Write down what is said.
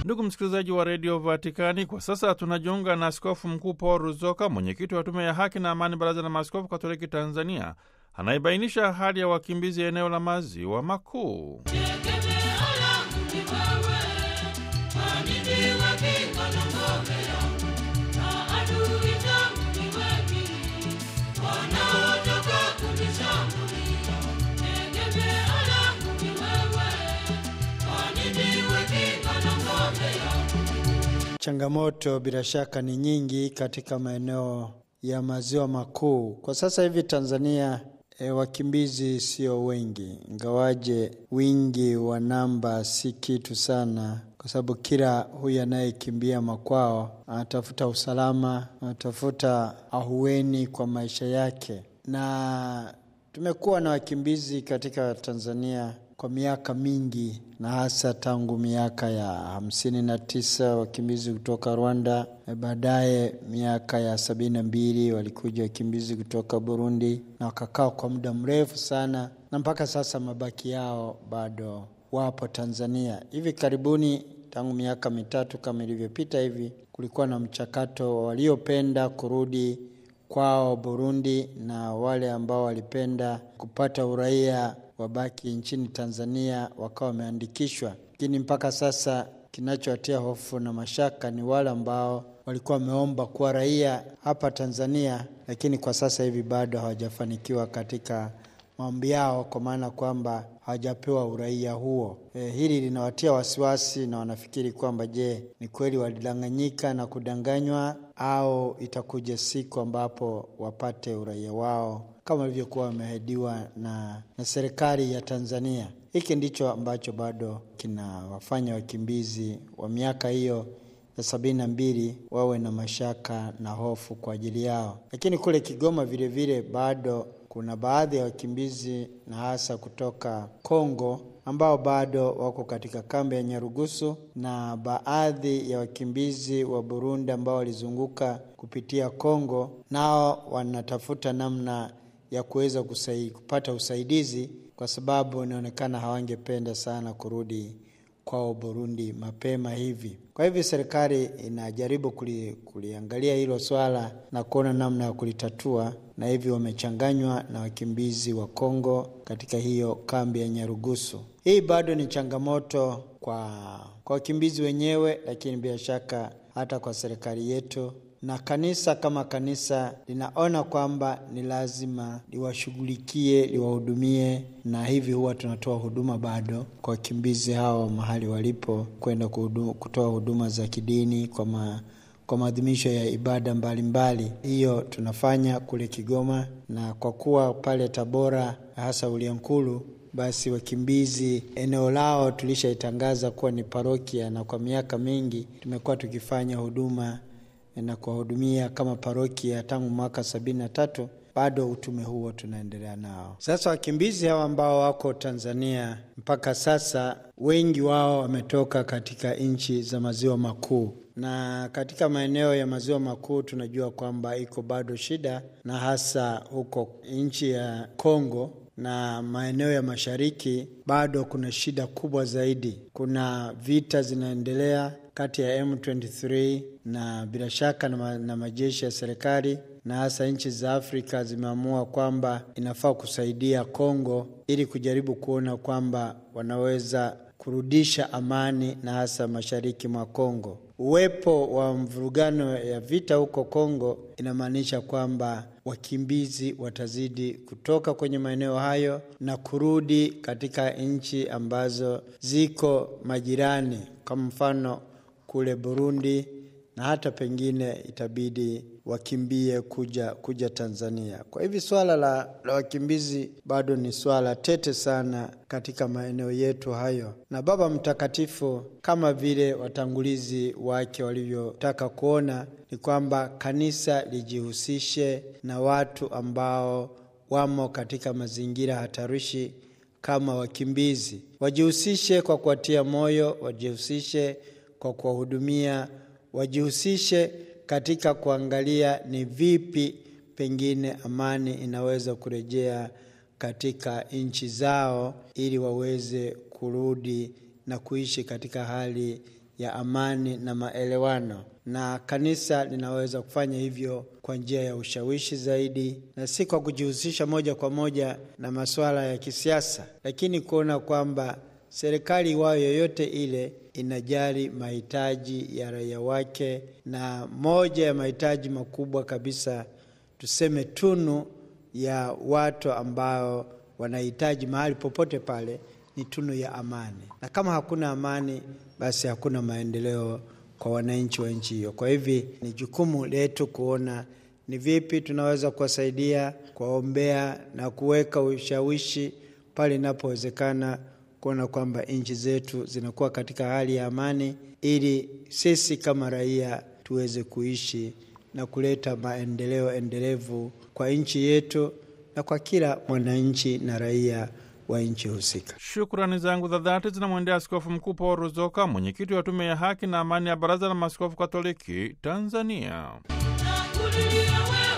Ndugu msikilizaji wa redio Vatikani, kwa sasa tunajiunga na Askofu Mkuu Paul Ruzoka, mwenyekiti wa Tume ya Haki na Amani, Baraza la Maaskofu Katoliki Tanzania, anayebainisha hali ya wakimbizi eneo la Maziwa Makuu. Changamoto bila shaka ni nyingi katika maeneo ya maziwa makuu. Kwa sasa hivi Tanzania e, wakimbizi sio wengi, ingawaje wingi wa namba si kitu sana, kwa sababu kila huyu anayekimbia makwao anatafuta usalama, anatafuta ahueni kwa maisha yake, na tumekuwa na wakimbizi katika Tanzania kwa miaka mingi na hasa tangu miaka ya hamsini na tisa wakimbizi kutoka Rwanda. Baadaye miaka ya sabini na mbili walikuja wakimbizi kutoka Burundi na wakakaa kwa muda mrefu sana, na mpaka sasa mabaki yao bado wapo Tanzania. Hivi karibuni, tangu miaka mitatu kama ilivyopita hivi, kulikuwa na mchakato wa waliopenda kurudi kwao Burundi na wale ambao walipenda kupata uraia wabaki nchini Tanzania wakawa wameandikishwa, lakini mpaka sasa kinachowatia hofu na mashaka ni wale ambao walikuwa wameomba kuwa raia hapa Tanzania, lakini kwa sasa hivi bado hawajafanikiwa katika maombi yao, kwa maana kwamba hawajapewa uraia huo. E, hili linawatia wasiwasi na wanafikiri kwamba je, ni kweli walidanganyika na kudanganywa au itakuja siku ambapo wapate uraia wao kama walivyokuwa wameahidiwa na, na serikali ya Tanzania. Hiki ndicho ambacho bado kinawafanya wakimbizi wa miaka hiyo ya sabini na mbili wawe na mashaka na hofu kwa ajili yao. Lakini kule Kigoma vile vile bado kuna baadhi ya wakimbizi na hasa kutoka Kongo ambao bado wako katika kambi ya Nyarugusu na baadhi ya wakimbizi wa Burundi ambao walizunguka kupitia Kongo, nao wanatafuta namna ya kuweza kusai, kupata usaidizi kwa sababu inaonekana hawangependa sana kurudi kwao Burundi mapema hivi. Kwa hivyo serikali inajaribu kuli, kuliangalia hilo swala na kuona namna ya kulitatua, na hivyo wamechanganywa na wakimbizi wa Kongo katika hiyo kambi ya Nyarugusu. Hii bado ni changamoto kwa kwa wakimbizi wenyewe, lakini bila shaka hata kwa serikali yetu na kanisa kama kanisa linaona kwamba ni lazima liwashughulikie, liwahudumie, na hivi huwa tunatoa huduma bado kwa wakimbizi hao mahali walipo, kwenda kutoa huduma za kidini kwa ma, kwa maadhimisho ya ibada mbalimbali. Hiyo tunafanya kule Kigoma, na kwa kuwa pale Tabora hasa Uliankuru basi wakimbizi eneo lao tulishaitangaza kuwa ni parokia, na kwa miaka mingi tumekuwa tukifanya huduma na kuwahudumia kama parokia tangu mwaka sabini na tatu. Bado utume huo tunaendelea nao. Sasa wakimbizi hawa ambao wako Tanzania mpaka sasa, wengi wao wametoka katika nchi za maziwa makuu, na katika maeneo ya maziwa makuu tunajua kwamba iko bado shida, na hasa huko nchi ya Kongo na maeneo ya mashariki bado kuna shida kubwa zaidi. Kuna vita zinaendelea kati ya M23 na bila shaka na, ma, na majeshi ya serikali na hasa nchi za Afrika zimeamua kwamba inafaa kusaidia Kongo ili kujaribu kuona kwamba wanaweza kurudisha amani na hasa mashariki mwa Kongo. Uwepo wa mvurugano ya vita huko Kongo inamaanisha kwamba wakimbizi watazidi kutoka kwenye maeneo hayo na kurudi katika nchi ambazo ziko majirani, kama mfano kule Burundi na hata pengine itabidi wakimbie kuja kuja Tanzania. Kwa hivi swala la, la wakimbizi bado ni swala tete sana katika maeneo yetu hayo, na Baba Mtakatifu kama vile watangulizi wake walivyotaka kuona ni kwamba kanisa lijihusishe na watu ambao wamo katika mazingira hatarishi kama wakimbizi, wajihusishe kwa kuwatia moyo, wajihusishe kwa kuwahudumia, wajihusishe katika kuangalia ni vipi pengine amani inaweza kurejea katika nchi zao ili waweze kurudi na kuishi katika hali ya amani na maelewano, na kanisa linaweza kufanya hivyo kwa njia ya ushawishi zaidi, na si kwa kujihusisha moja kwa moja na masuala ya kisiasa, lakini kuona kwamba serikali iwayo yoyote ile inajali mahitaji ya raia wake, na moja ya mahitaji makubwa kabisa, tuseme tunu ya watu ambao wanahitaji mahali popote pale ni tunu ya amani, na kama hakuna amani, basi hakuna maendeleo kwa wananchi wa nchi hiyo. Kwa hivi ni jukumu letu kuona ni vipi tunaweza kuwasaidia, kuwaombea na kuweka ushawishi pale inapowezekana, kuona kwamba nchi zetu zinakuwa katika hali ya amani, ili sisi kama raia tuweze kuishi na kuleta maendeleo endelevu kwa nchi yetu na kwa kila mwananchi na raia wa nchi husika. Shukrani zangu za dhati zinamwendea Askofu Mkuu Paul Ruzoka, mwenyekiti wa Tume ya Haki na Amani ya Baraza la Maaskofu Katoliki Tanzania. Nakulilia wewe